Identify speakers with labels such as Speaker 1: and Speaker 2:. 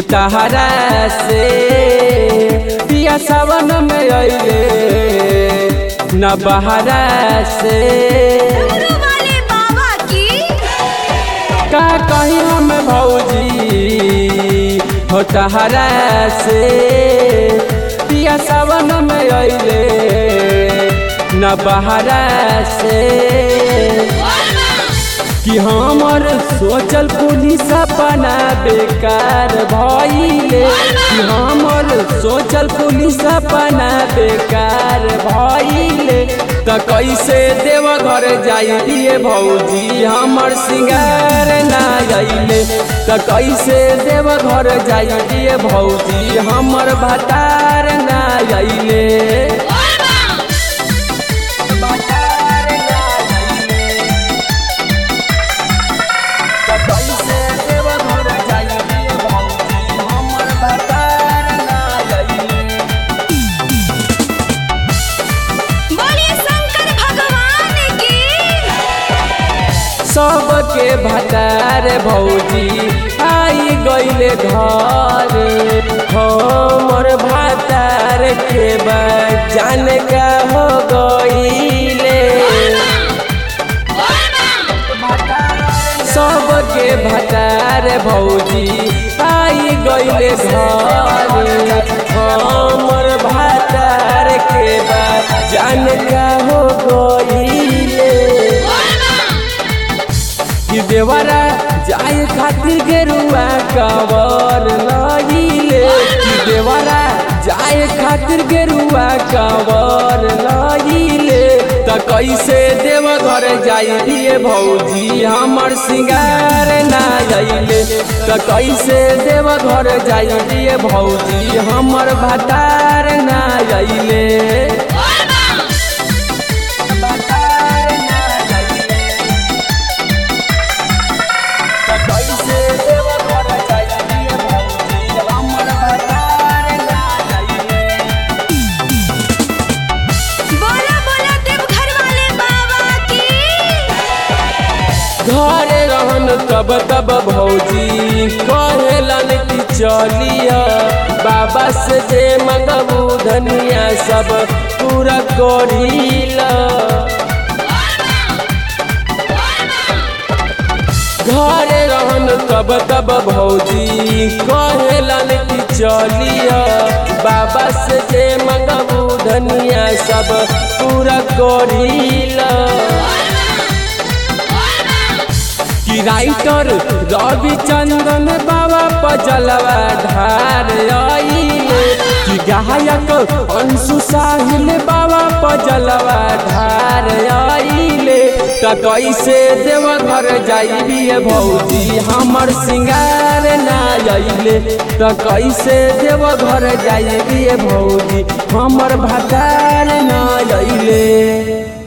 Speaker 1: तहरा से पिया सावन में अइले न बहरा से
Speaker 2: डमरू वाले बाबा की
Speaker 1: का कहीं हम भौजी हो तहरा से पिया सावन में अइले न बहरा से कि हमर सोचल पुलिस अपना बेकार भइले कि हमर सोचल पुलिस अपना बेकार भइले त कैसे देव घर जाइए भौजी हमर सिंगार ना अइले त कैसे देव घर जाइए भौजी हमर भतार ना अइले भतार ना अइले कैसे देव घर जाइए भौजी हमर भतार ना अइले
Speaker 2: बोलिए शंकर भगवान की
Speaker 1: सबके भतार भौजी आई गईले घर हमर भतार के बाद जान का हो गईले सबके भतार भौजी आई गईले घर हमर भतार के बाद जान का हो गईले कि देवरा जाए खातिर गेरुआ कवर लगिले कि देवरा जाए खातिर गेरुआ कवर लगिले त कैसे देव घर जाइए भौजी हमर सिंगार ना जाइले त कैसे देव घर जाइए भौजी हमर भतार ना जाइले भतार ना जाइले कैसे देव घर जाइए भौजी हमर भतार ना जाइए
Speaker 2: बोला बोला देवघर वाले बाबा की
Speaker 1: घरे रहन तब तब भौजी कहेलन कि चलिया बाबा से जे मंगबू धनिया सब पूरा करीला घरे रहन तब तब भौजी कहेलन कि चलिया बाबा से जे मंगबू धनिया सब पूरा करीला कि राइटर रवि चंदन बाबा पजलवा ढार आइले कि गायक अंशु साहिल बाबा पजलवा ढार आइले त कैसे देव घर जाइए भौजी हमर सिंगार ना अइले त कैसे देव घर जाइए भौजी हमर भतार ना अइले